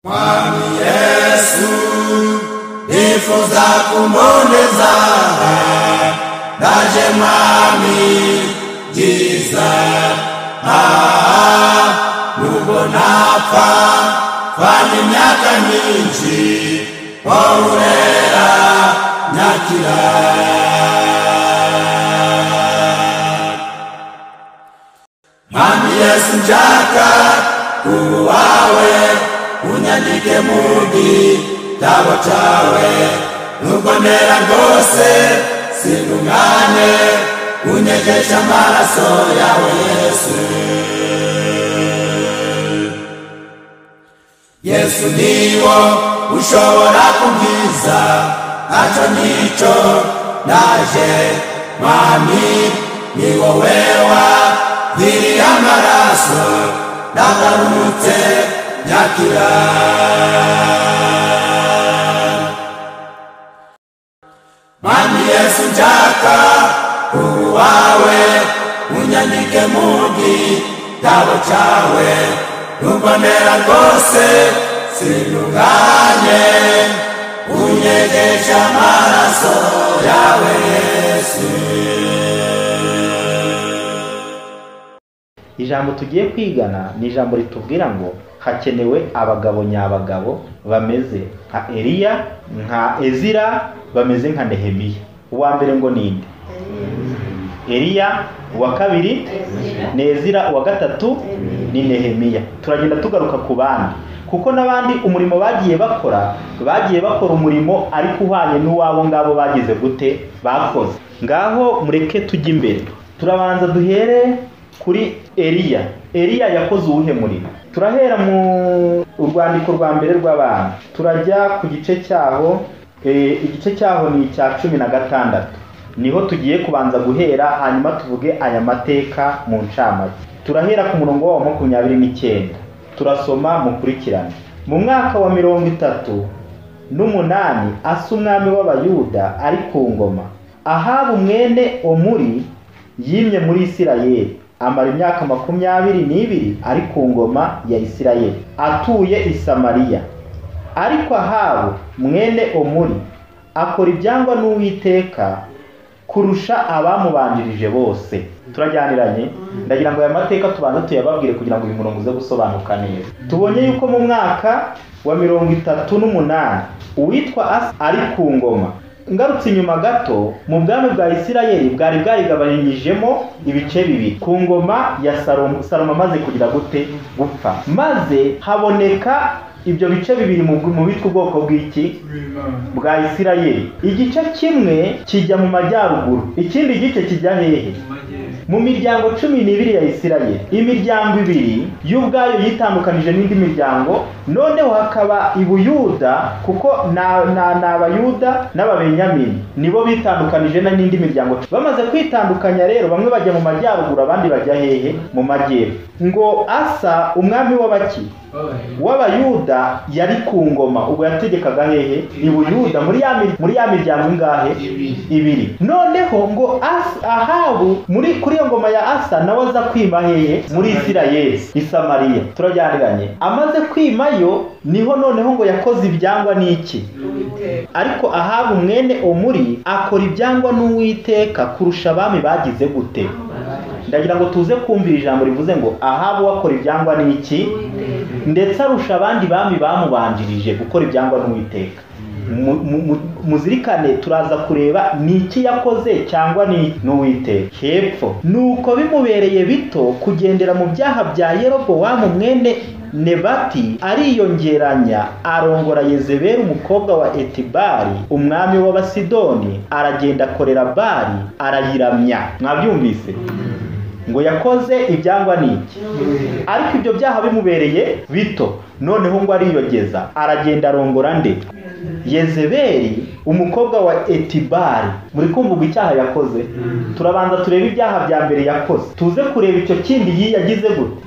Mwami Yesu, nifuza kumboneza, ndaje Mwami byiza, aha nubwo napfa, fana imyaka myinshi, wahurera nyakira. Mwami Yesu nshaka kubu wawe, unyandike mu gitabo cawe, nubwo ntera rwose sindungane, unyegeshe amaraso yawe Yesu. Yesu niwo ushobora kubwiza, naco nico naje, Mwami ni wowe wagiriye amaraso, ndagarutse nyakira. Mwami Yesu njaka ubu wawe, unyandike mu gitabo cawe, nubwo ntera rwose sindunganye, unyegeshe amaraso yawe Yesu. ijambo tugiye kwigana ni ijambo ritubwira ngo hakenewe abagabo nyabagabo bameze nka eliya nka ezira bameze nka nehemiya uwa mbere ngo ni nde eliya uwa kabiri ni ezira uwa gatatu ni nehemiya turagenda tugaruka ku bandi kuko n'abandi umurimo bagiye bakora bagiye bakora umurimo ariko uhwanye n'uwabo ngabo bagize gute bakoze ngaho mureke tujye imbere turabanza duhere kuri eliya eliya yakoze uwuhe murimo turahera mu urwandiko rwa mbere rw'abantu turajya ku gice cyaho eh, igice cyaho ni icya cumi na gatandatu niho tugiye kubanza guhera hanyuma tuvuge aya mateka mu ncamake turahera ku murongo wa makumyabiri n'icyenda turasoma mukurikirane mu mwaka wa mirongo itatu n'umunani asa umwami w'abayuda ari ku ngoma ahabu mwene omuri yimye muri isirayeli amara imyaka makumyabiri n'ibiri ari ku ngoma ya isirayeli atuye i samariya ariko ahabu mwene omuri akora ibyangwa n'uwiteka kurusha abamubanjirije bose turajyaniranye ndagira ngo aya mateka tubanze tuyababwire kugira ngo uyu murongo uze gusobanuka neza tubonye yuko mu mwaka wa mirongo itatu n'umunani uwitwa asa ari ku ngoma ngarutse inyuma gato mu bwami bwa isirayeli bwari bwarigabanyijemo ibice bibiri ku ngoma ya salomo salomo amaze kugira gute gupfa maze haboneka ibyo bice bibiri mu mu bitwa ubwoko bw'iki bwa isirayeli igice kimwe kijya mu majyaruguru ikindi gice kijya hehe mu miryango cumi n'ibiri ya isirayeli imiryango ibiri y'ubwayo yitandukanije n'indi miryango noneho hakaba ibuyuda kuko ni abayuda n'ababenyamini nibo bitandukanije na n'indi miryango bamaze kwitandukanya rero bamwe bajya mu majyaruguru abandi bajya hehe mu majyepfo ngo asa umwami w'abaki w'abayuda yari ku ngoma ubwo yategekaga hehe ibuyuda muri ya mi- muri ya miryango ingahe ibiri noneho ngo Asa- ahabu muri kuri iyo ngoma ya asa nawe aza kwima hehe muri isirayeli isamariya turajyaniranye amaze kwimayo niho noneho ngo yakoze ibyangwa n'iki ariko ahabu mwene omuri akora ibyangwa n'uwiteka kurusha abami bagize gute ndagira ngo tuze kumvira ijambo rivuze ngo ahabu wakora ibyangwa n'iki ndetse arusha abandi bami bamubanjirije gukora ibyangwa n'uwiteka Mu- mu- mu- muzirikane turaza kureba ni iki yakoze cyangwa ni n'uwiteka hepfo nuko bimubereye bito kugendera mu byaha bya yerobowamu mwene nebati ariyongeranya arongora yezebeli umukobwa wa etibari umwami w'abasidoni aragenda akorera bari arayiramya mwabyumvise ngo yakoze ibyangwa n'iki ariko ibyo byaha bimubereye bito noneho ngo ariyogeza aragenda arongora nde yezebeli umukobwa wa etibari muri kumva ubwo icyaha yakoze turabanza turebe ibyaha bya mbere yakoze tuze kureba icyo kindi yi- yagize gute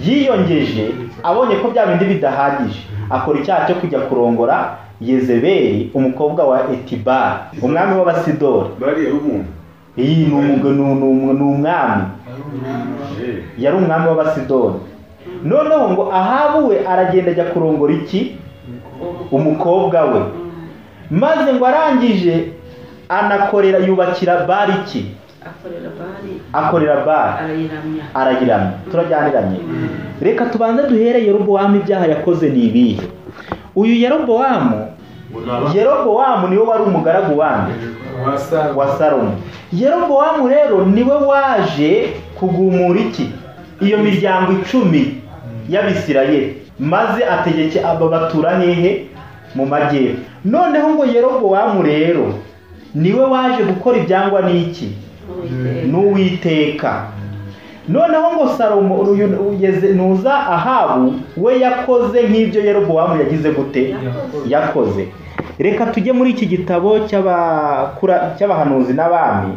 yiyongeje abonye ko bya bindi bidahagije akora icyaha cyo kujya kurongora yezebeli umukobwa wa etibari umwami w'abasidori bariya umuntu iyi ni umu- ni umu- ni umwami yari umwami w'abasidoni noneho ngo ahabu we aragenda ajya kurongora iki umukobwa we maze ngo arangije anakorera yubakira bariki akorera bari akorera bara arayiramya arayiramya turajyaniranye reka tubanze duhere yerobowamu ibyaha yakoze ni ibihe uyu yerobowamu yerobowamu niwe wari umugaragu wande wa salomo yerobowamu rero niwe waje kugumura iki iyo miryango icumi y'abisirayeli maze ategeke aba batura hehe mu majyepfo noneho ngo yerobowamu rero niwe waje gukora ibyangwa n'iki n'uwiteka n'uwiteka noneho ngo salomo uyu- ugeze nuza ahabu we yakoze nk'ibyo yerobowamu yagize gute Yakoze. yakoze reka tujye muri iki gitabo cy'abakura- cy'abahanuzi n'abami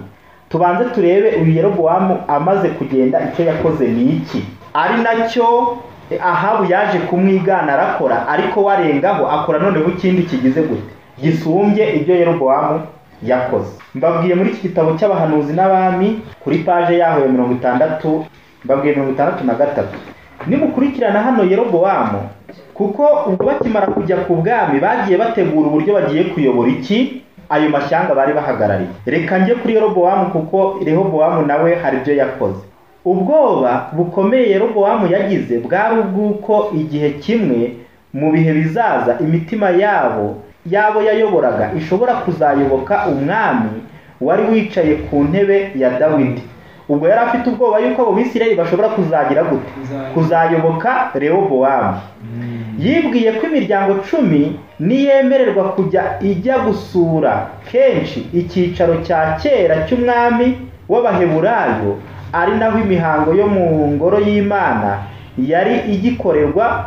tubanze turebe uyu yerobowamu amaze kugenda icyo yakoze ni iki ari nacyo ahabu yaje kumwigana arakora ariko warengaho akora noneho ikindi kigize gute gisumbye ibyo yerobowamu yakoze mbabwiye muri iki gitabo cy'abahanuzi n'abami kuri paje yaho ya mirongo itandatu mbabwiye mirongo itandatu na gatatu nimukurikirana hano yerobowamu kuko ubwo bakimara kujya ku bwami bagiye bategura uburyo bagiye kuyobora iki ayo mashyanga bari bahagarariye reka njye kuri yerobowamu kuko rehobowamu nawe hari ibyo yakoze ubwoba bukomeye yerobowamu yagize bwari ubw'uko igihe kimwe mu bihe bizaza imitima yabo yabo yayoboraga ishobora kuzayoboka umwami wari wicaye ku ntebe ya dawidi ubwo yari afite ubwoba yuko abo bisirayeli bashobora kuzagira gute kuzayoboka rehobowamu yibwiye ko imiryango cumi niyemererwa kujya ijya gusura kenshi icyicaro cya kera cy'umwami w'abaheburayo ari naho imihango yo mu ngoro y'imana yari igikorerwa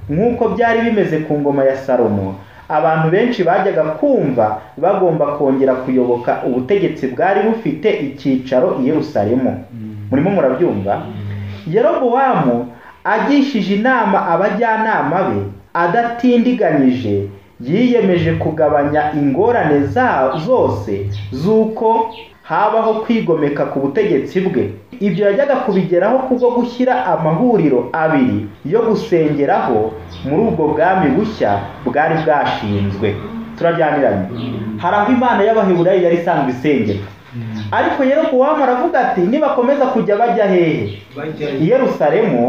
nk'uko byari bimeze ku ngoma ya salomo abantu benshi bajyaga kumva bagomba kongera kuyoboka ubutegetsi bwari bufite icyicaro i yerusalemu murimo murabyumva yerobowamu agishije inama abajyanama be adatindiganyije yiyemeje kugabanya ingorane za- zose z'uko habaho kwigomeka ku butegetsi bwe ibyo yajyaga kubigeraho kubwo gushyira amahuriro abiri yo gusengeraho muri ubwo bwami bushya bwari bwashinzwe turajyaniranye hari aho imana y'abaheburayo yari isanzwe isengera ariko yerobowamu aravuga ati nibakomeza kujya bajya hehe i yerusalemu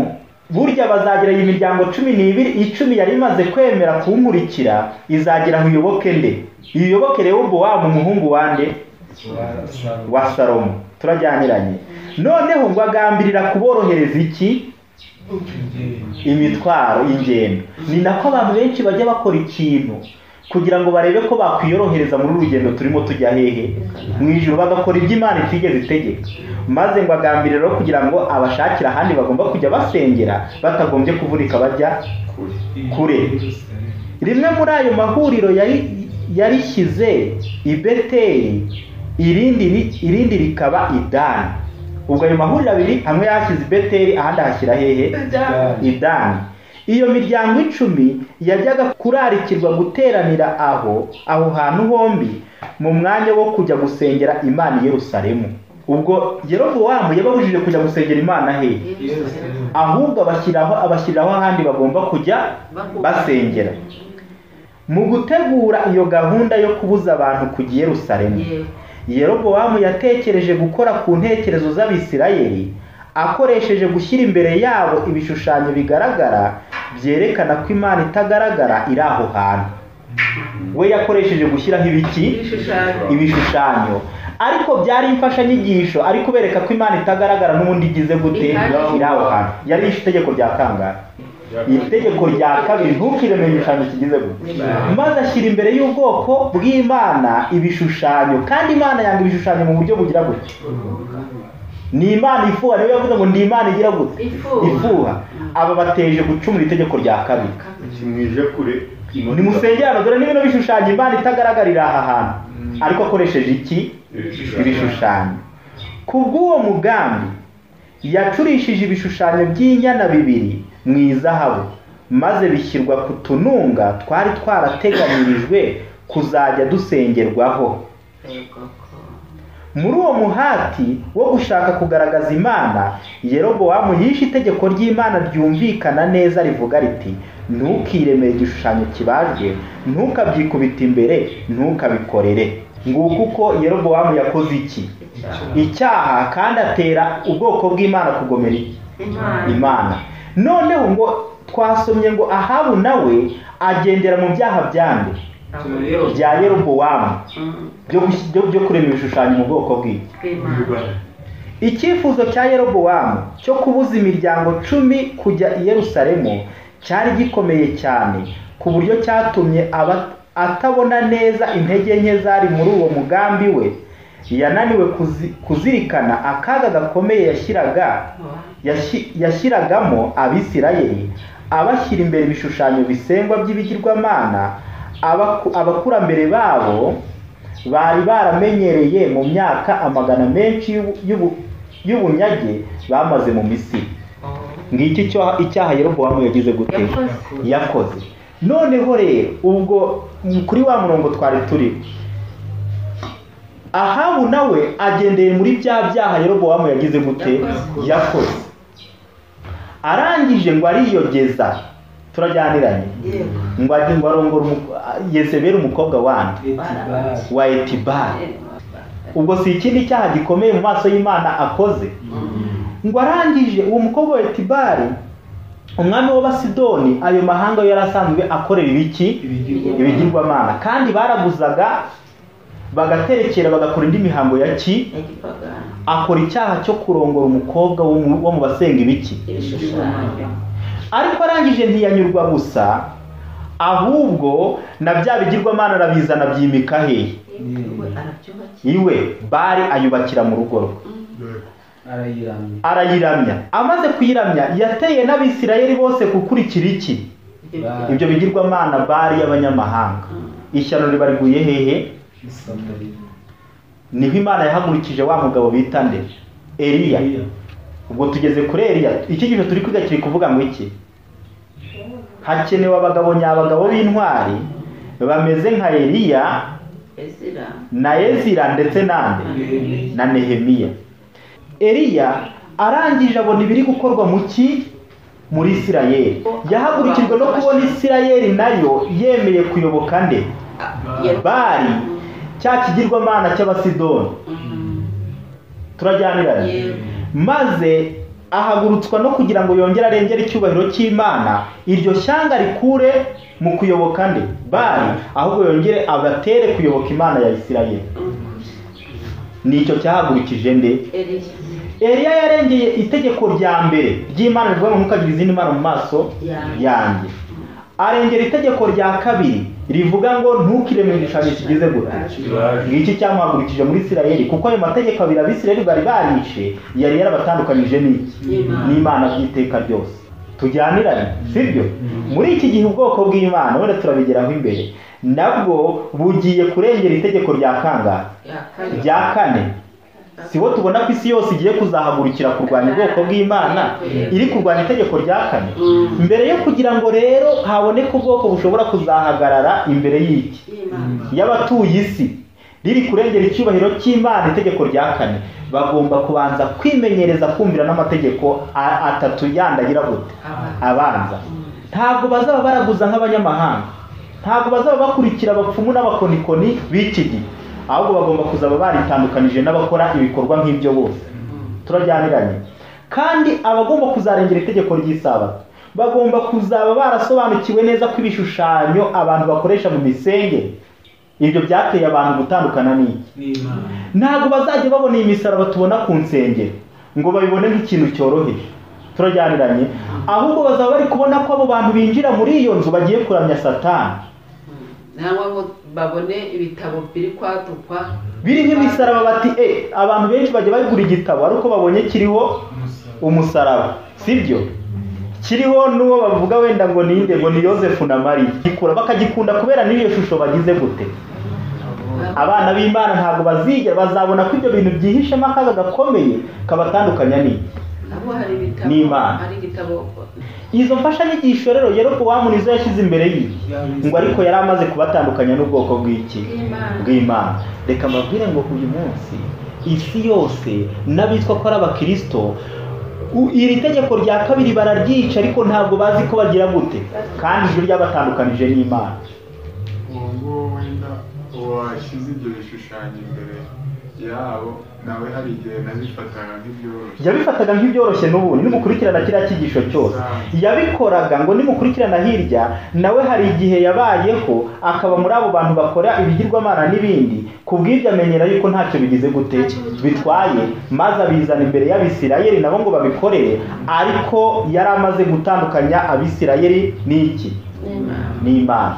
burya bazagera iyi miryango cumi n'ibiri icumi yari imaze kwemera kunkurikira izagira aho iyoboke nde iyoboke rehobowamu umuhungu wande wa salomo turajyaniranye noneho ngo agambirira kuborohereza iki imitwaro ingendo ni nako abantu benshi bajya bakora ikintu kugira ngo barebe ko bakwiyorohereza muri uru rugendo turimo tujya hehe mu ijoro bagakora ibyo imana itigeze itegeka maze ngo agambirire rero kugira ngo abashakire ahandi bagomba kujya basengera batagombye kuvunika bajya kure rimwe muri ayo mahuriro yari yarishyize i beteli irindi ri- irindi rikaba i dani ubwo ayo mahuriro abiri hamwe yahashyize i beteli ahandi ahashyira hehe idani iyo miryango icumi yajyaga kurarikirwa guteranira aho aho hantu hombi mu mwanya wo kujya gusengera imana i yerusalemu ubwo yerobowamu yababujije kujya gusengera imana he ahubwo abashyiraho abashyiriraho ahandi bagomba kujya basengera mu gutegura iyo gahunda yo kubuza abantu kujya i yerusalemu yerobowamu yatekereje gukora ku ntekerezo z'abisirayeli akoresheje gushyira imbere yabo ibishushanyo bigaragara byerekana ko imana itagaragara iri aho hantu we yakoresheje gushyiraho ibiki ibishushanyo ibishushanyo ariko byari imfashanyigisho ari kubereka ko imana itagaragara n'ubundi igize gute Ihari. iri aho hantu yari yishe itegeko rya kangara iri tegeko rya kabiri ntukiremeye igishushanyo kigize gute maze ashyira imbere y'ubwoko bw'imana ibishushanyo kandi imana yanga ibishushanyo mu buryo bugira gute ni imana ifuha niyo yavuze ngo ni imana igira gute Ifuha. ifuha aba bateje gucumura itegeko rya kabiri kimwije kure nimusengerane dore n'ibintu bishushanya imana itagaragarira aha hantu ariko akoresheje iki ibishushanyo ku bw'uwo mugambi yacurishije ibishushanyo by'inyana bibiri mu izahabu maze bishyirwa ku tununga twari twarateganyirijwe kuzajya dusengerwaho muri uwo muhati wo gushaka kugaragaza imana yerobowamu yishe itegeko ry'imana ryumvikana neza rivuga riti ntukiremere igishushanyo kibajwe ntukabyikubite imbere ntukabikorere nguko uko yerobowamu yakoze iki icyaha kandi atera ubwoko bw'imana kugomera iki imana imana noneho ngo twasomye ngo ahabu nawe agendera mu byaha byande bya yerobowamu byo gush- byo- byo kurema ibishushanyo mu bwoko bw'iki bw'imana icyifuzo cya yerobowamu cyo kubuza imiryango cumi kujya i yerusalemu cyari gikomeye cyane ku buryo cyatumye aba- atabona neza intege nke zari muri uwo mugambi we yananiwe kuzi- kuzirikana akaga gakomeye yashyiraga yashi- yashyiragamo abisirayeli abashyira imbere ibishushanyo bisengwa by'ibigirwamana abaku- abakurambere babo bari baramenyereye mu myaka amagana menshi y'ubu- y'ubu- y'ubunyage bamaze mu misiri ngiki cyo- icyaha yerobowamu yagize gute yakoze yakoze noneho rero ubwo kuri wa murongo twari turi ahabu nawe agendeye muri bya byaha yerobowamu yagize gute Yakoze. yakoze arangije ngo ariyogeza turajyaniranye yego ngo ajye ngo arongore umu- yezebeli umukobwa wandi wa etibari ubwo si ikindi cyaha gikomeye mu maso y'imana akoze ngo arangije uwo mukobwa wa etibari umwami w'abasidoni ayo mahanga yo yari asanzwe akorera ibiki ibigirwamana kandi baraguzaga bagaterekera bagakora indi mihango ya ki igipagano akora icyaha cyo kurongora umukobwa wo mu- wo mu basenga ibiki ibishushanyo ariko arangije ntiyanyurwa gusa ahubwo na bya bigirwamana arabizana byimika hehe we arabyubakiye iwe bari ayubakira mu rugo rwe arayiramya arayiramya amaze kuyiramya yateye n'abisirayeli bose gukurikira iki ibyo Ba- bigirwa ibyo bigirwamana bari y'abanyamahanga ishyano ribariguye hehe isamariya niho imana yahagurukije wa mugabo bita nde eliya ubwo tugeze kuri eliya iki gihe turi kwiga kiri kuvuga ngo iki hakenewe abagabo nyabagabo b'intwari bameze nka eliya ezira na ezira ndetse nande na nehemiya eliya arangije abona ibiri gukorwa mu ki muri isirayeli yahagurukijwe no kubona isirayeli nayo yemeye kuyoboka nde bari cya kigirwamana cy'abasidoni turajyaniranye Yego. maze ahagurutswa no kugira ngo yongere arengere icyubahiro cy'imana iryo shyanga rikure mu kuyoboka nde bari ahubwo yongere abatere kuyoboka imana ya isirayeli nicyo cyahagurukije nde eriya eliya yarengeye itegeko rya mbere ry'imana rivuga ngo ntukagire izindi mana mu maso Yanjye. yanjye arengera itegeko rya kabiri rivuga ngo ntukiremere igishushanyo kigize gute ngiki cyamuhagurukije muri isirayeli kuko ayo mategeko abiri abisirayeli bari barishe yari yarabatandukanyije n'iki N'Imana. n'imana by'iteka ryose tujyanirane sibyo muri iki gihe ubwoko bw'imana wenda turabigeraho imbere nabwo bugiye kurengera itegeko rya kangahe yakabiri rya kane si bo tubona ko isi yose igiye kuzahagurukira kurwanya ubwoko bw'imana iri kurwanya itegeko rya kane mbere yo kugira ngo rero haboneke ubwoko bushobora kuzahagarara imbere y'iki y'imana y'abatuye isi riri kurengera icyubahiro cy'imana itegeko rya kane bagomba kubanza kwimenyereza kumvira n'amategeko a- atatu yandagira gute abanza ntabwo bazaba baraguza nk'abanyamahanga ntabwo bazaba bakurikira abapfumu n'abakonikoni b'iki gihe ahubwo bagomba kuzaba baritandukanije n'abakora ibikorwa nk'ibyo bose turajyaniranye kandi abagomba kuzarengera itegeko ry'isabato bagomba kuzaba barasobanukiwe neza ko ibishushanyo abantu bakoresha mu misengere ibyo byateye abantu gutandukana n'iki n'imana ntabwo bazajya babona iyi misaraba tubona ku nsengero ngo babibone nk'ikintu cyoroheje turajyaniranye ahubwo bazaba bari kubona ko abo bantu binjira muri iyo nzu bagiye kuramya satani nangwa ngo babone ibitabo biri kwadukwa biriho imisaraba bati e abantu benshi bajya bagura igitabo ari uko babonye kiriho umusaraba sibyo kiriho n'uwo bavuga wenda ngo ninde ngo ni yosefu na mariya gikura bakagikunda kubera n'iyo shusho bagize gute abana b'imana ntabwo baziga bazabona ko ibyo bintu byihishemo akaga gakomeye kabatandukanya n'iki nabo hari ibitabo N'Imana. hari igitabo izo mfashanyigisho rero yerobowamu nizo yashyize imbere y'iyi ngo ariko yari amaze kubatandukanya n'ubwoko bw'iki Bw'Imana. bw'imana reka mbabwire ngo uyu munsi isi yose n'abitwa ko ari abakirisito u- iri tegeko rya kabiri bararyica ariko ntabwo bazi ko bagira gute kandi ijwi ryabatandukanije n'imana uwo nguwo wenda washyize ibyo bishushanyo imbere yabo nawe hari igihe nabifataga nk'ibyoroshye yabifataga nk'ibyoroshye n'ubundi nimukurikirana kiriya cyigisho cyose yabikoraga ngo nimukurikirana hirya nawe hari igihe yabayeho akaba muri abo bantu bakora ibigirwamana n'ibindi ku bw'ibyo amenyera yuko ntacyo bigize gute bitwaye maze abizana imbere y'abisirayeli nabo ngo babikorere ariko yari amaze gutandukanya abisirayeli n'iki n'imana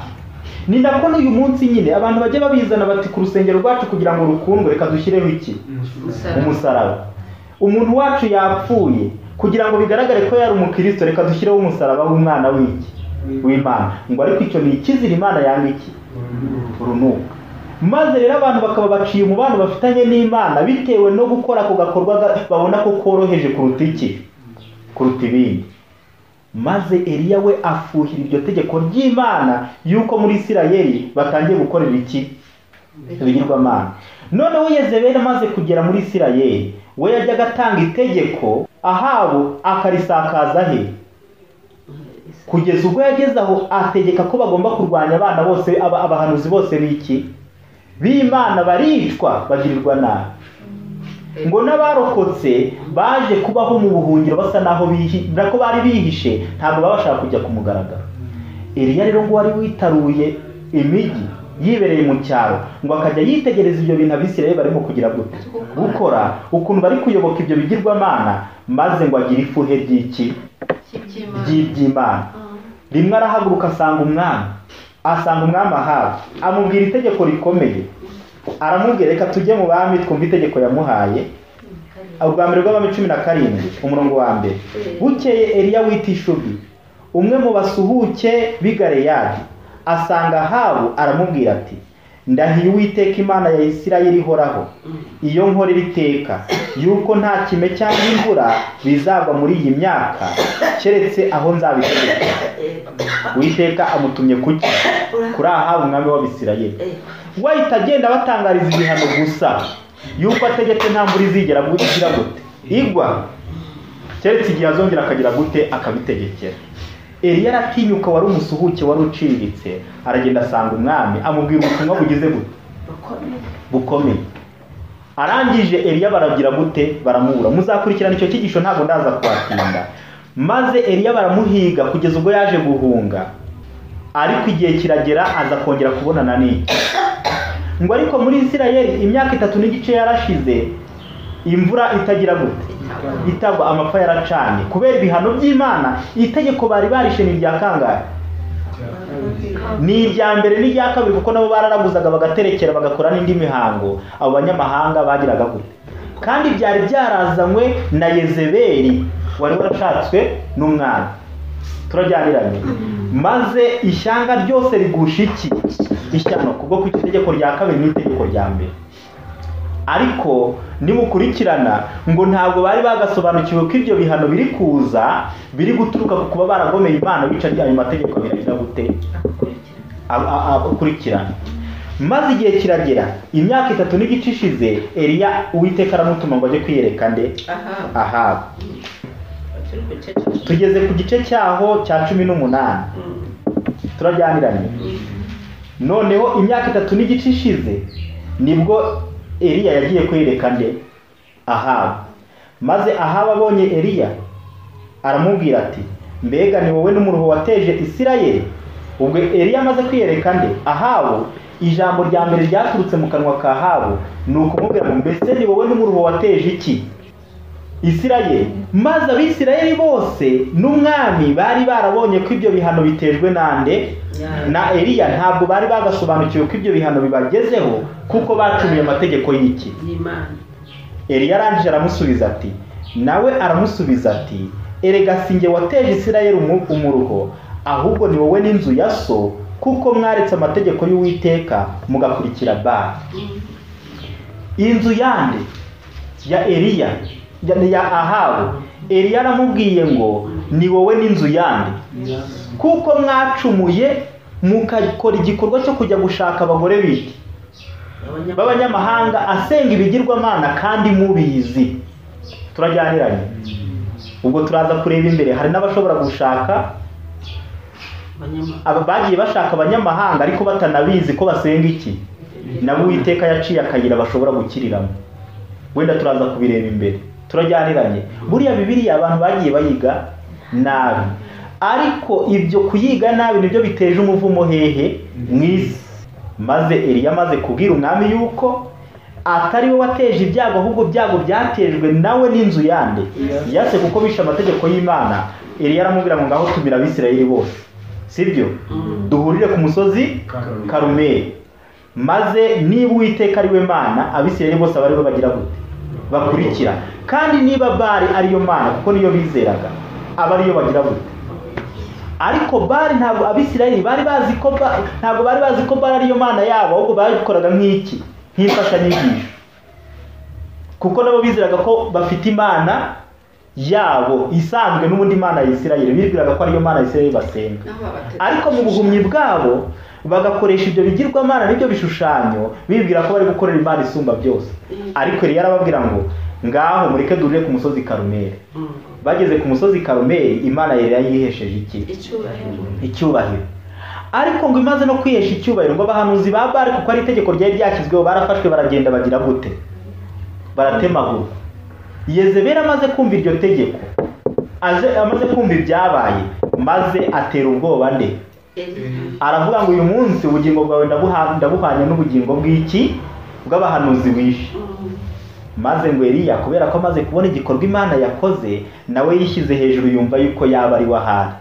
ni nako n'uyu munsi nyine abantu bajya babizana bati ku rusengero rwacu kugira ngo rukundwe reka dushyireho iki umusaraba umuntu wacu yapfuye kugira ngo bigaragare ko yari umukristo reka dushyireho umusaraba w'umwana w'iki w'imana ngo ariko icyo ni ikizira imana yanga iki urunuka maze rero abantu bakaba baciye umubano bafitanye n'imana bitewe no gukora ako gakorwa ga- babona ko koroheje kuruta iki kuruta ibindi maze Eliya we afuhira iryo tegeko ry'imana yuko muri isirayeli batangiye gukorera iki ibigirwamana noneho yezebeli amaze kugera muri isirayeli we yajyaga atanga itegeko ahabu akarisakaza he kugeza ubwo yageze aho ategeka ko bagomba kurwanya abana bose aba- abahanuzi bose b'iki b'imana baricwa bagirirwa nabi ngo n'abarokotse baje kubaho mu buhungiro basa naho bihi- nako bari bihishe ntabwo baba bashaka kujya ku mugaragaro Eliya rero ngo wari witaruye imijyi yibereye mu cyaro ngo akajya yitegereza ibyo bintu abisirayeli barimo kugira gute gukora ukuntu bari kuyoboka ibyo bigirwamana maze ngo agire ifuhe ry'iki ry'iby'imana rimwe arahaguruka asanga umwami asanga umwami ahabu amubwira itegeko rikomeye aramubwira reka tujye mu bami twumve itegeko yamuhaye ubwa mbere rw'abami cumi na karindwi umurongo wa mbere bukeye eliya w'itishubi umwe mu basuhuke b'i galeyadi asanga ahabu aramubwira ati ndahiye uwiteka imana ya isirayeli ihoraho iyo nkorera iteka yuko nta kime cyangwa imvura bizagwa muri iyi myaka keretse aho nzabitegeka uwiteka amutumye kuki kuri ahabu umwami w'abisirayeli wahita agenda abatangariza ibihano gusa yuko ategetse nta mvura izigera gute igira gute igwa keretse igihe azongera akagira gute akabitegekera eliya aratinyuka wari umusuhuke wari uciriritse aragenda asanga umwami amubwira ubutumwa bugize gute bukomeye arangije eliya baragira gute baramubura muzakurikirana icyo cyigisho ntabwo ndaza kuhatinda maze eliya baramuhiga kugeza ubwo yaje guhunga ariko igihe kiragera aza kongera kubonana n'iki ngo ariko muri isirayeli imyaka itatu n'igice yarashize imvura itagira gute itagwa amapfa yaracanye kubera ibihano by'imana itegeko bari barishe ni irya kangahe ni irya mbere n'irya kabiri kuko nabo bararaguzaga bagaterekera bagakora n'indi mihango abo banyamahanga bagiraga gute kandi byari byarazanywe na yezebeli wari warashatswe n'umwana turajyaniranye maze ishyanga ryose rigusha iki ishyano kubwo ku itegeko rya kabiri n'itegeko rya mbere ariko nimukurikirana ngo ntabwo bari bagasobanukiwe ko ibyo bihano biri kuza biri guturuka ku kuba baragomeye imana bica ayo mategeko abiri agira gute ab- ab- akurikirana maze igihe kiragera imyaka itatu n'igice ishize eliya uwiteka aramutuma ngo ajye kwiyereka nde aha ahabu tugeze ku gice cyaho cya cumi n'umunani turajyaniranye noneho imyaka itatu n'igice ishize nibwo eliya yagiye kwiyereka nde ahabu maze ahabu abonye eliya aramubwira ati mbega ni wowe n'umuruho wateje isirayeli ubwo eliya amaze kwiyereka nde ahabu ijambo rya mbere ryaturutse mu kanwa ka ahabu ni ukumubwira ngo mbese ni wowe n'umuruho wateje iki isirayeli maze abisirayeli bose n'umwami bari barabonye ko ibyo bihano bitejwe nande na eliya ntabwo bari bagasobanukiwe ko ibyo bihano bibagezeho kuko bacumiye amategeko y'iki y'imana eliya arangije aramusubiza ati nawe aramusubiza ati erega sinjye wateje isirayeli umu- umuruho ahubwo ni wowe n'inzu ya so kuko mwaretse amategeko y'uwiteka mugakurikira bari inzu yande ya eliya ya, ya ahabu eliya aramubwiye ngo ni wowe n'inzu yande kuko mwacumuye mugakora igikorwa cyo kujya gushaka abagore biki b'abanyamahanga asenga ibigirwamana kandi mubizi turajyaniranye ubwo turaza kureba imbere hari n'abashobora gushaka abanyamahanga aba bagiye bashaka abanyamahanga ariko batanabizi ko basenga iki nabo uwiteka yaciye akayira bashobora gukiriramo wenda turaza kubireba imbere turajyaniranye buriya bibiriya abantu bagiye bayiga nabi ariko ibyo kuyiga nabi nibyo biteje umuvumo hehe mu isi maze Eliya amaze kubwira umwami yuko atari we wateje ibyago ahubwo ibyago byatejwe nawe n'inzu yande yase kuko bishe amategeko y'imana Eliya aramubwira ngo ngaho tumira abisirayeli bose sibyo duhurire ku musozi Karumeli. karumeri maze niba uwiteka ari we mana abisirayeli bose aba ari we bagira gute bakurikira kandi niba bari ariyo mana kuko niyo bizeraga aba ariyo bagira gute ariko bari ntabwo abisirayeli bari bazi ko Ba- ntabwo bari bazi ko bari ariyo mana yabo ahubwo babikoraga nk'iki nk'imfashanyigisho kuko nabo bizeraga ko bafite imana yabo isanzwe n'ubundi mana ya isirayeli bibwiraga ko ariyo mana ya isirayeli basenga ariko mu buhumyi bwabo bagakoresha ibyo bigirwamana n'ibyo bishushanyo bibwira ko bari gukorera imana isumba byose ariko yari yarababwira ngo ngaho mureke duhurire ku musozi karumeri bageze ku musozi karumeri imana yari yayihesheje iki icyubahiro icyubahiro ariko ngo imaze no kwihesha icyubahiro ngo abahanuzi ba bari kuko ari itegeko ryari ryashyizweho barafashwe baragenda bagira gute baratemagurwa yezebera amaze kumva iryo tegeko aje amaze kumva ibyabaye maze atera ubwoba nde aravuga ngo uyu munsi ubugingo bwawe ndabuha- ndabuhanye n'ubugingo bw'iki bw'abahanuzi wishe maze ngo Eliya kubera ko amaze kubona igikorwa imana yakoze nawe yishyize hejuru yumva yuko yaba ari we ahari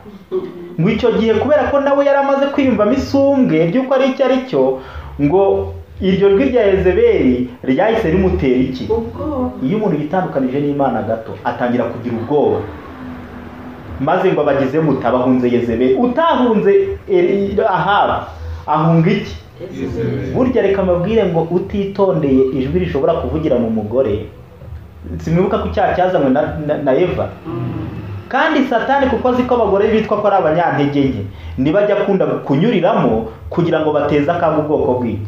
ngo icyo gihe kubera ko nawe yari amaze kwiyumvamo isumbwe ry'uko ari icyo ari cyo ngo iryo jwi rya Yezebeli ryahise rimutera iki ubwoba iyo umuntu yitandukanije n'imana gato atangira kugira ubwoba maze ngo abagize muta bahunze Yezebeli utahunze Eli- Ahabu ahunga iki Yezebeli. burya reka amabwire ngo utitondeye ijwi rishobora kuvugira mu mugore simwibuka ko icyaha cyazanywe na, na, na eva kandi satani kuko azi ko abagore bitwa ko ari abanyantege nke niba ajya akunda kunyuriramo kugira ngo bateze akaga ubwoko bw'iki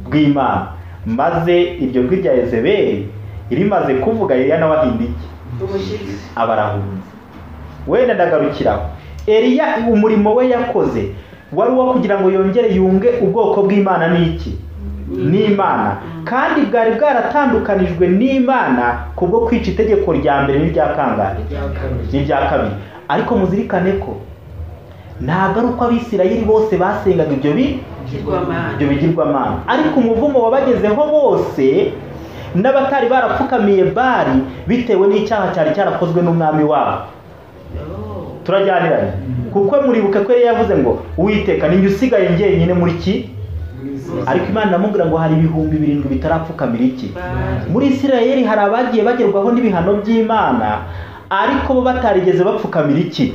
bw'imana maze iryo jwi rya ezeberi rimaze kuvuga Eliya nawe ahinda iki ubushyitsi abarahunze wenda ndagarukiraho Eliya umurimo we yakoze wari uwo kugira ngo yongere yunge ubwoko bw'imana n'iki n'imana kandi bwari bwaratandukanijwe n'imana kubwo kwica itegeko rya mbere n'irya kangahe n'irya kabiri ariko muzirikane ko ntabwo ari uko abisirayeli bose basengaga ibyo bintu ibyo bw'amahanga bigirwamana ariko umuvumo wabagezeho bose n'abatari barapfukamiye bari bitewe n'icyaha cyari cyarakozwe n'umwami wabo turajyaniranye kuko muribuke ko yari yavuze ngo uwiteka ninjye usigaye njyenyine muri ki ariko imana iramubwira ngo hari ibihumbi birindwi bitarapfukamira iki muri isirayeli hari abagiye bagerwaho n'ibihano by'imana ariko bo batarigeze bapfukamira iki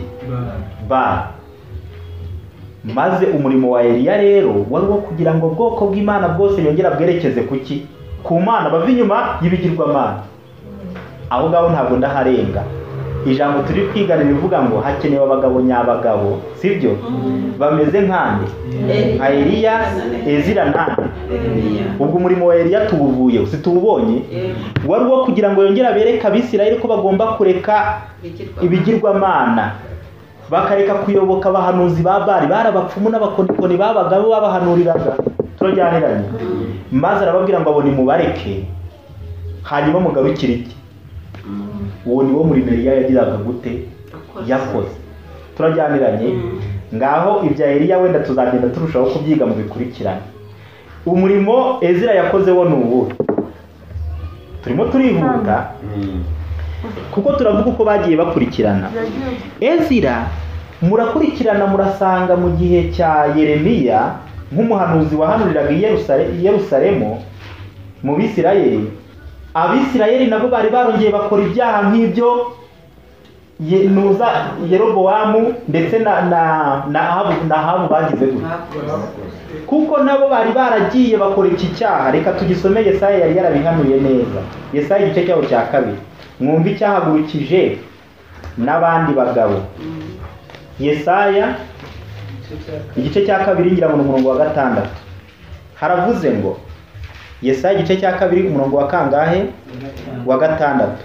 ba maze umurimo wa Eliya rero wari uwo kugira ngo ubwoko bw'Imana bwose yongera bwerekeze ku ki ku mana bava inyuma y'ibigirwamana aho ngaho ntabwo ndaharenga ijambo turi kwigana rivuga ngo hakenewe abagabo nyabagabo sibyo bameze nkande nka Eliya Ezira nande ubwo umurimo wa Eliya tuwuvuye situwubonye wari uwo kugira ngo yongere abereke abisirayeli ko bagomba kureka ibigirwamana bakareka kuyoboka abahanuzi ba bari bari abapfumu n'abakonikoni babagabo babahanuriraga turajyaniranye maze arababwira ngo abo nimubareke hanyuma mugarukire iki uwo ni wo murimo Eliya yagiraga gute yakoze turajyaniranye ngaho ibya Eliya wenda tuzagenda turushaho kubyiga mu bikurikirane umurimo ezira yakoze wo ni uwuhe turimo turihuta kuko turavuga uko bagiye bakurikirana ezira murakurikirana murasanga mu gihe cya yeremiya nk'umuhanuzi wahanuriraga i Yerusale- i yerusalemu mu bisirayeli abisirayeli nabo bari barongeye bakora ibyaha nk'ibyo Ye- nuza yerobowamu ndetse na na na ahabu na ahabu bagize gutya kuko nabo bari baragiye bakora iki cyaha reka tugisome yesaya yari yarabihanuye neza yesaya igice cyaho cya kabiri mwumve icyahagurukije n'abandi bagabo yesaya igice cya kabiri ngira ngo ni umurongo wa gatandatu haravuze ngo yesaya igice cya kabiri umurongo wa kangahe wa gatandatu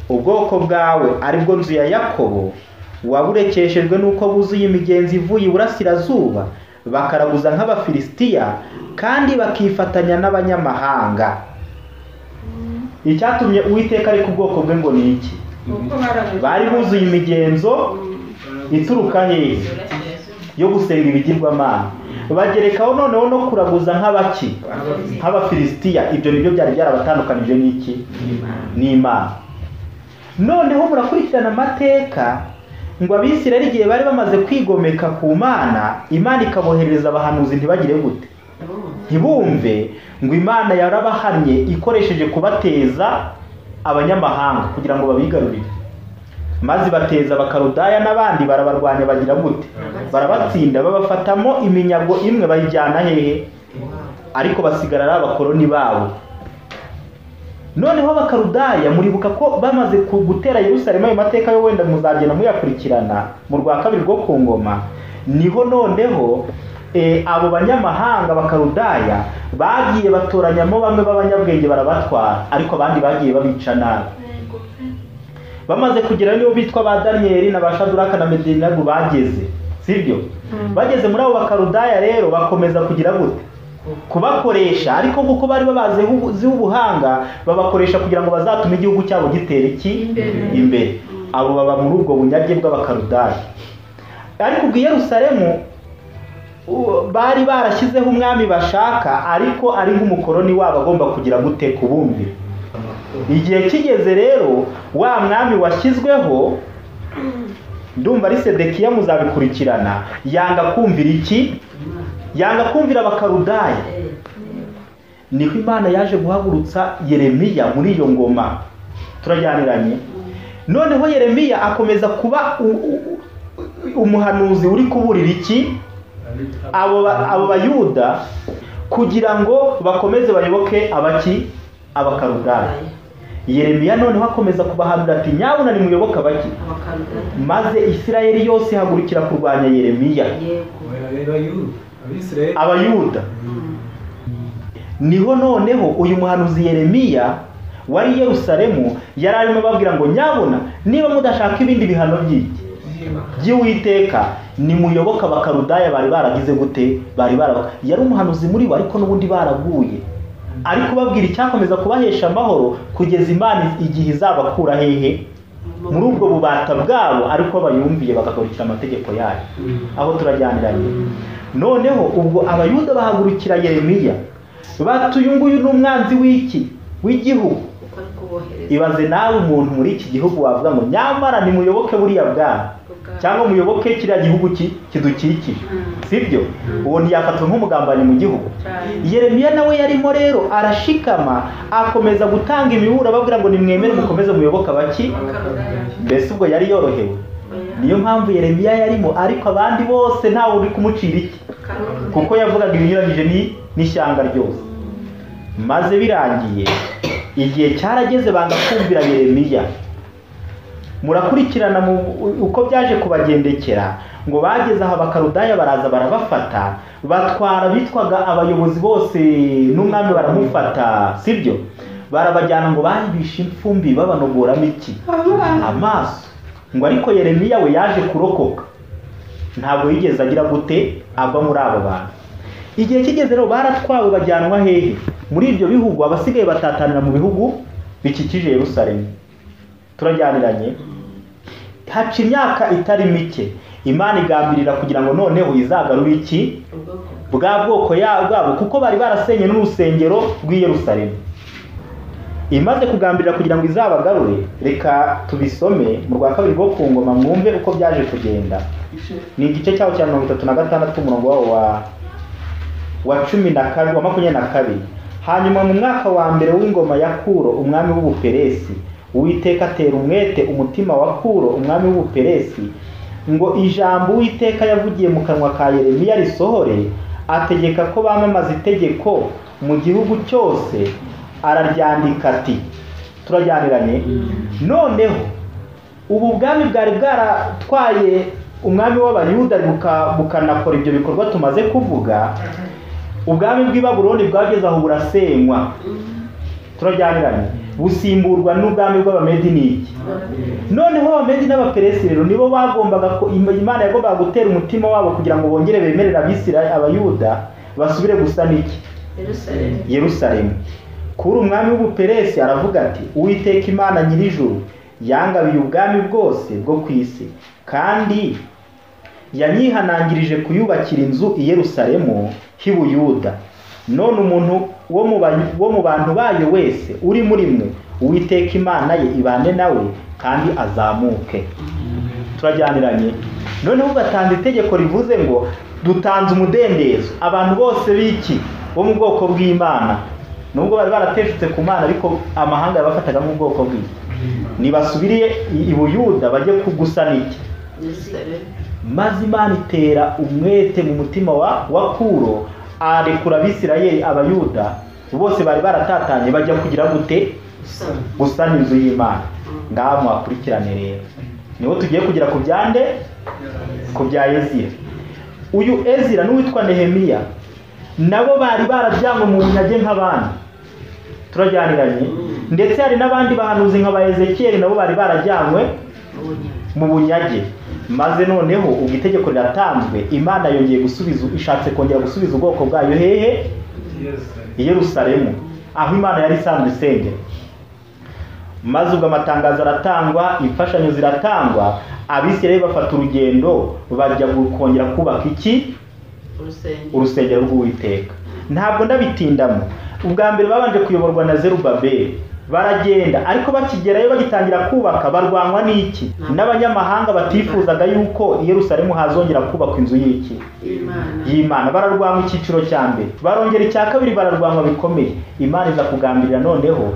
ubwoko bwawe ari bwo nzu ya yakobo waburekeshejwe n'uko buzuye imigenzi ivuye iburasirazuba bakaraguza nk'abafilisitiya kandi bakifatanya n'abanyamahanga icyatumye uwiteka ariko ubwoko bwe ngo ni iki kuko barabuze bari buzuye imigenzo ituruka hehe yo gusenga ibigirwamana bagerekaho noneho no kuraguza nk'abaki nk'abafilisitiya ibyo nibyo byari byarabatandukanije n'iki n'imana noneho murakurikirana amateka ngo abisirayeli igihe bari bamaze kwigomeka ku mana imana ikaboherereza abahanuzi ntibagire gute ntibumve ngo imana yarabahamye ikoresheje kubateza abanyamahanga kugira ngo babigarurire maze bateza abakarudaya n'abandi barabarwanya bagira gute barabatsinda babafatamo iminyago imwe bayijyana hehe ariko basigara ari abakoroni babo noneho abakarudaya muribuka ko bamaze ku- gutera yerusalemu ayo mateka yo wenda muzagenda muyakurikirana mu rwa kabiri rwo ku ngoma niho noneho eh, abo banyamahanga bakarudaya bagiye batoranyamo bamwe b'abanyabwenge barabatwara ariko abandi bagiye babica nabi bamaze kugera nibo bitwa ba daniyeli na ba shaduraka na medinagu bageze sibyo bageze muri abo bakarudaya rero bakomeza kugira gute kubakoresha ariko kuko bari babaziho ubuhanga babakoresha kugira ngo bazatume igihugu cyabo gitera iki imbere abo baba muri ubwo bunyage bw'abakarudaya ariko ubwo i yerusalemu u- bari barashyizeho umwami bashaka ariko ari nk'umukoroni wabo agomba kugira gute kubumvira igihe kigeze rero wa mwami washyizweho ndumva ari sedekiya muzabikurikirana yanga kumvira iki yanga kumvira abakarudaya niho imana yaje guhagurutsa yeremiya muri iyo ngoma turajyaniranye noneho yeremiya akomeza kuba u- u- u- umuhanuzi uri kuburira iki abo ba- abo bayuda kugira ngo bakomeze bayoboke abaki abakarudaya yeremiya noneho akomeza kubahanura ati nyabuna nimuyoboke abaki abakarudaya maze isirayeli yose ihagurukira kurwanya yeremiya yego abisirayeli abayuda niho noneho uyu muhanuzi yeremiya wari i yerusalemu yari arimo ababwira ngo nyabona niba mudashaka ibindi bihano by'iki by'iwiteka nimuyoboke abakarudaya bari baragize gute bari bara yari umuhanuzi muri bo ariko n'ubundi baraguye ari kubabwira icyakomeza kubahesha amahoro kugeza imana igihe izabakura hehe muri ubwo bubata bwabo ariko bayumviye bagakurikira amategeko yayo aho turajyaniranye noneho ubwo abayuda bahagurukira yeremiya bati uyu nguyu ni umwanzi w'iki w'igihugu kuko ari kubohereza ibaze nawe umuntu muri iki gihugu wavuga ngo nyamara nimuyoboke buriya bwami cyangwa muyoboke kiriya gihugu ki- kidukikije sibyo uwo ntiyafatwa nk'umugambanyi mu gihugu yeremiya nawe yarimo rero arashikama akomeza gutanga imiburo ababwira ngo nimwemere mukomeze muyoboke abaki abakarudaya mbese ubwo yari yorohewe niyo mpamvu yeremiya yarimo ariko abandi bose ntawe uri kumucira iki abakarudaya kuko yavugaga ibinyuranyije ni- n'ishyanga ryose maze birangiye igihe cyarageze banga kumvira yeremiya murakurikirana mu, uko byaje kubagendekera ngo bageze aho abakarudaya baraza barabafata batwara bitwaga abayobozi bose n'umwami baramufata sibyo barabajyana ngo bahibishe impfumbi babanogoramo iki amaso ngo ariko yeremiya we yaje kurokoka ntabwo yigeze agira gute ava muri abo bantu igihe kigeze rero baratwawe bajyanwa hehe muri ibyo bihugu abasigaye batatanira mu bihugu bikikije yerusalemu turajyaniranye haca imyaka itari mike imana igambirira kugira ngo noneho izagarure iki ubwoko bwa bwoko ya- bwabo kuko bari barasenye n'urusengero rw'i yerusalemu imaze kugambirira kugira ngo izabagarure reka tubisome mu rwa kabiri rwo ku ngoma mwumve uko byaje kugenda ni igice cyaho cya mirongo itatu na gatandatu umurongo wawo wa wa cumi na kabiri wa makumyabiri na kabiri hanyuma mu mwaka wa mbere w'ingoma ya kuro umwami w'ubuperesi uwiteka atera umwete umutima wa kuro umwami w'ubuperesi ngo ijambo uwiteka yavugiye mu kanwa ka yeremiya risohore ategeka ko bamamaza itegeko mu gihugu cyose araryandika ati turajyaniranye noneho ubu bwami bwari bwaratwaye umwami w'abayuda buka- bukanakora ibyo bikorwa tumaze kuvuga ubwami bw'i baburoni bwageze aho burasenywa turajyaniranye busimburwa n'ubwami bw'abamediniki noneho abamedi n'abaperesi rero nibo bagombaga ko Im- imana yagombaga gutera umutima wabo kugira ngo bongere bemerere abisirayeli abayuda basubire gusana iki yerusalemu yerusalemu kuri umwami w'ubuperesi aravuga ati uwiteka imana nyir'ijuru yangabiye ubwami bwose bwo ku isi kandi yanyihanangirije kuyubakira inzu i yerusalemu h'i buyuda none umuntu wo mu ba- wo mu bantu bayo wese uri muri mwe uwiteka imana ye ibane nawe kandi azamuke turajyaniranye noneho ugatanze itegeko rivuze ngo dutanze umudendezo abantu bose b'iki bo mu bwoko bw'imana nubwo bari barateshutse ku mana ariko amahanga yabafataga nk'ubwoko bw'iki nibasubiriye i- i buyuda bajye kugusana iki yerusalemu maze imana itera umwete mu mutima wa, wa kuro arekura abisirayeli abayuda bose bari baratatanye bajya kugira gute gusana gusana inzu y'imana ngaha muhakurikirane rero niho tugiye kugera ku byande ku bya ezira uyu ezira n'uwitwa nehemiya nabo bari barabyangwe mu bunyage nk'abandi turajyaniranye ndetse hari n'abandi bahanuzi nka ba ezekiyeli nabo bari barajyanywe ubunyage mu bunyage maze noneho ubwo itegeko riratanzwe imana yongeye gusubiza ishatse kongera gusubiza ubwoko bwayo hehe i yerusalemu aho imana yari isanzwe isengera maze ubwo amatangazo aratangwa imfashanyo ziratangwa abisirayeli bafata urugendo bajya gu- kongera kubaka iki urusengero urusengero rw'uwiteka ntabwo ndabitindamo ubwa mbere babanje kuyoborwa na zerubabeli baragenda ariko bakigerayo bagitangira kubaka barwanywa n'iki n'abanyamahanga batifuzaga yuko i yerusalemu hazongera kubakwa inzu y'iki y'imana y'imana bararwanywa icyiciro cya mbere barongera icya kabiri bararwanywa bikomeye imana iza kugambirira noneho